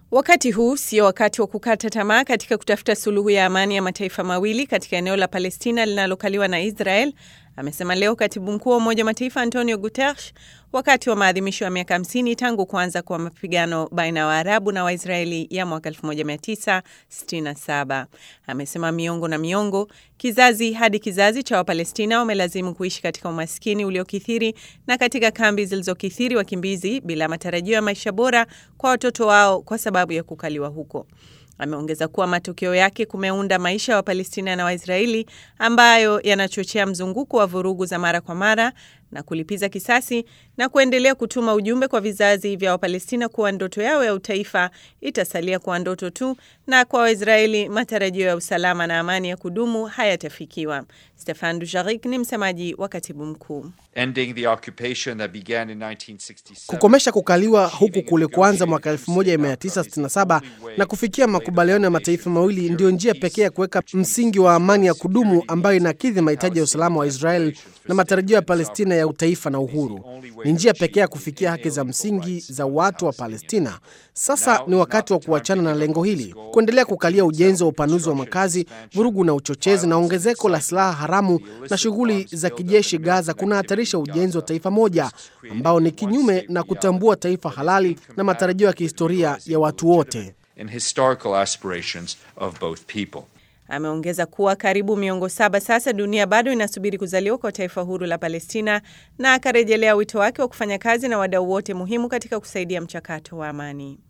Wakati huu sio wakati wa kukata tamaa katika kutafuta suluhu ya amani ya mataifa mawili katika eneo la Palestina linalokaliwa na Israel, amesema leo katibu mkuu wa Umoja wa Mataifa Antonio Guterres wakati wa maadhimisho ya miaka 50 tangu kuanza kwa mapigano baina ya Waarabu na Waisraeli ya mwaka 1967. Amesema miongo na miongo, kizazi hadi kizazi cha Wapalestina wamelazimu kuishi katika umaskini uliokithiri na katika kambi zilizokithiri wakimbizi bila matarajio ya maisha bora kwa watoto wao kwa sababu ya kukaliwa huko. Ameongeza kuwa matokeo yake kumeunda maisha ya Wapalestina na Waisraeli ambayo yanachochea mzunguko wa vurugu za mara kwa mara na kulipiza kisasi na kuendelea kutuma ujumbe kwa vizazi vya Wapalestina kuwa ndoto yao ya utaifa itasalia kuwa ndoto tu, na kwa Waisraeli matarajio ya usalama na amani ya kudumu hayatafikiwa. Stefan Dujarric ni msemaji wa katibu mkuu. Kukomesha kukaliwa huku kulikoanza mwaka 1967 na kufikia makubaliano ya mataifa mawili ndiyo njia pekee ya kuweka msingi wa amani ya kudumu ambayo inakidhi mahitaji ya usalama wa Israel na matarajio ya Palestina ya utaifa na uhuru. Ni njia pekee ya kufikia haki za msingi za watu wa Palestina. Sasa ni wakati wa kuachana na lengo hili. Kuendelea kukalia ujenzi wa upanuzi wa makazi, vurugu na uchochezi na ongezeko la silaha haramu na shughuli za kijeshi Gaza kunahatarisha ujenzi wa taifa moja ambao ni kinyume na kutambua taifa halali na matarajio ya kihistoria ya watu wote. Ameongeza kuwa karibu miongo saba sasa dunia bado inasubiri kuzaliwa kwa taifa huru la Palestina, na akarejelea wito wake wa kufanya kazi na wadau wote muhimu katika kusaidia mchakato wa amani.